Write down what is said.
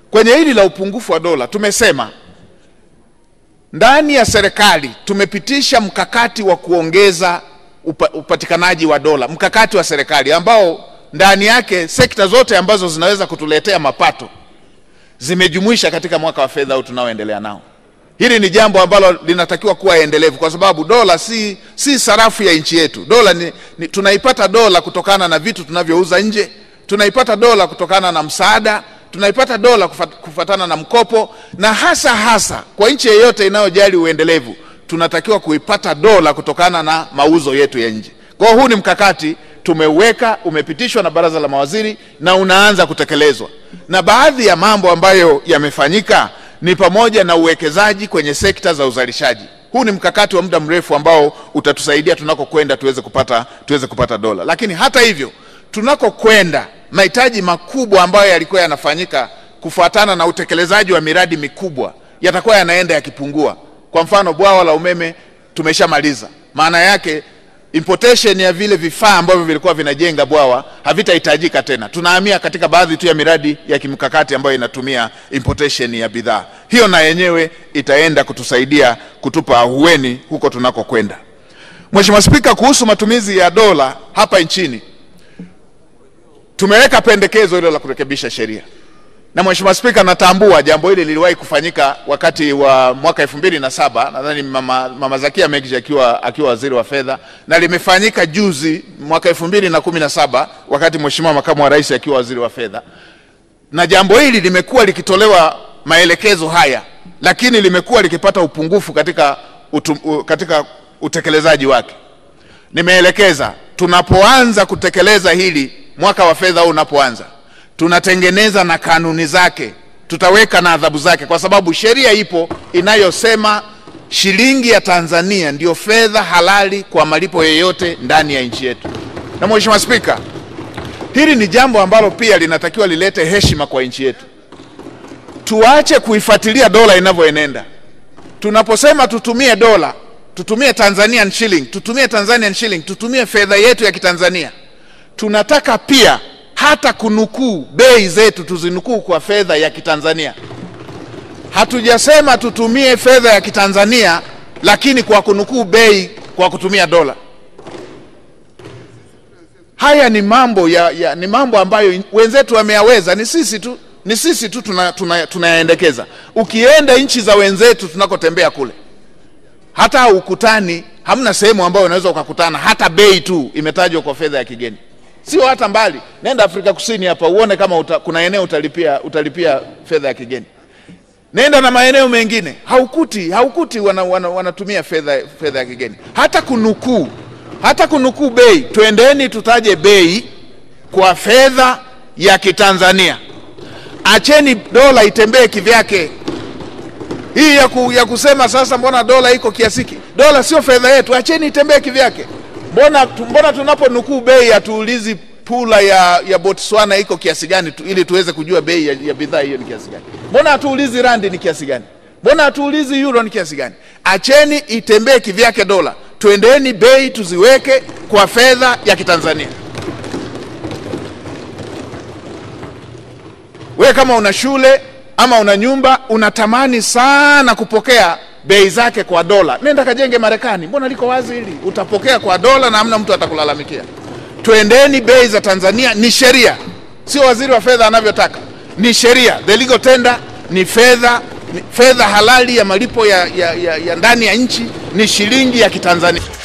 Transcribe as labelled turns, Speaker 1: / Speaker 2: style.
Speaker 1: kwenye hili la upungufu wa dola tumesema ndani ya serikali tumepitisha mkakati wa kuongeza upa, upatikanaji wa dola, mkakati wa serikali ambao ndani yake sekta zote ambazo zinaweza kutuletea mapato zimejumuisha katika mwaka wa fedha huu tunaoendelea nao. Hili ni jambo ambalo linatakiwa kuwa endelevu, kwa sababu dola si, si sarafu ya nchi yetu. Dola ni, ni, tunaipata dola kutokana na vitu tunavyouza nje, tunaipata dola kutokana na msaada, tunaipata dola kufat, kufatana na mkopo, na hasa hasa kwa nchi yeyote inayojali uendelevu tunatakiwa kuipata dola kutokana na mauzo yetu ya nje. Kwa hiyo huu ni mkakati tumeuweka, umepitishwa na baraza la mawaziri na unaanza kutekelezwa, na baadhi ya mambo ambayo yamefanyika ni pamoja na uwekezaji kwenye sekta za uzalishaji. Huu ni mkakati wa muda mrefu ambao utatusaidia tunakokwenda tuweze kupata, tuweze kupata dola. Lakini hata hivyo tunakokwenda, mahitaji makubwa ambayo yalikuwa yanafanyika kufuatana na utekelezaji wa miradi mikubwa yatakuwa yanaenda yakipungua. Kwa mfano, bwawa la umeme tumeshamaliza, maana yake importation ya vile vifaa ambavyo vilikuwa vinajenga bwawa havitahitajika tena. Tunahamia katika baadhi tu ya miradi ya kimkakati ambayo inatumia importation ya bidhaa. Hiyo na yenyewe itaenda kutusaidia kutupa ahueni huko tunakokwenda. Mheshimiwa Spika, kuhusu matumizi ya dola hapa nchini, tumeweka pendekezo hilo la kurekebisha sheria na Mheshimiwa Spika, natambua jambo hili liliwahi kufanyika wakati wa mwaka elfu mbili na saba nadhani mama, mama Zakia Megji akiwa, akiwa waziri wa fedha, na limefanyika juzi mwaka elfu mbili na kumi na saba wakati Mheshimiwa makamu wa rais akiwa waziri wa fedha, na jambo hili limekuwa likitolewa maelekezo haya, lakini limekuwa likipata upungufu katika, utu, u, katika utekelezaji wake. Nimeelekeza tunapoanza kutekeleza hili mwaka wa fedha huu unapoanza tunatengeneza na kanuni zake, tutaweka na adhabu zake, kwa sababu sheria ipo inayosema shilingi ya Tanzania ndiyo fedha halali kwa malipo yoyote ndani ya nchi yetu. Na Mheshimiwa Spika, hili ni jambo ambalo pia linatakiwa lilete heshima kwa nchi yetu. Tuache kuifuatilia dola inavyoenenda. Tunaposema tutumie dola, tutumie Tanzanian shilling, tutumie Tanzanian shilling, tutumie fedha yetu ya Kitanzania, tunataka pia hata kunukuu bei zetu tuzinukuu kwa fedha ya Kitanzania. Hatujasema tutumie fedha ya Kitanzania lakini kwa kunukuu bei kwa kutumia dola. Haya ni mambo ya, ya, ni mambo ambayo wenzetu wameyaweza, ni sisi tu ni sisi tu tunayaendekeza. Tuna, tuna ukienda nchi za wenzetu tunakotembea kule, hata ukutani, hamna sehemu ambayo unaweza ukakutana hata bei tu imetajwa kwa fedha ya kigeni sio hata mbali, nenda Afrika Kusini hapa uone kama uta, kuna eneo utalipia, utalipia fedha ya kigeni. Nenda na maeneo mengine haukuti, haukuti wana, wana, wanatumia fedha, fedha ya kigeni. Hata kunukuu, hata kunukuu bei, twendeni tutaje bei kwa fedha ya Kitanzania. Acheni dola itembee kivyake. Hii ya, ku, ya kusema sasa, mbona dola iko kiasiki? Dola sio fedha yetu, acheni itembee kivyake. Mbona, mbona tunaponukuu bei hatuulizi pula ya, ya Botswana iko kiasi gani tu, ili tuweze kujua bei ya, ya bidhaa hiyo ni kiasi gani? Mbona hatuulizi randi ni kiasi gani? Mbona hatuulizi euro ni kiasi gani? Acheni itembee kivyake dola, twendeni bei tuziweke kwa fedha ya Kitanzania. We kama una shule ama una nyumba unatamani sana kupokea bei zake kwa dola, nenda kajenge Marekani. Mbona liko wazi hili? Utapokea kwa dola na hamna mtu atakulalamikia. Twendeni bei za Tanzania, ni sheria, sio waziri wa fedha anavyotaka, ni sheria. The legal tender ni fedha, ni fedha halali ya malipo ya, ya, ya, ya ndani ya nchi, ni shilingi ya Kitanzania.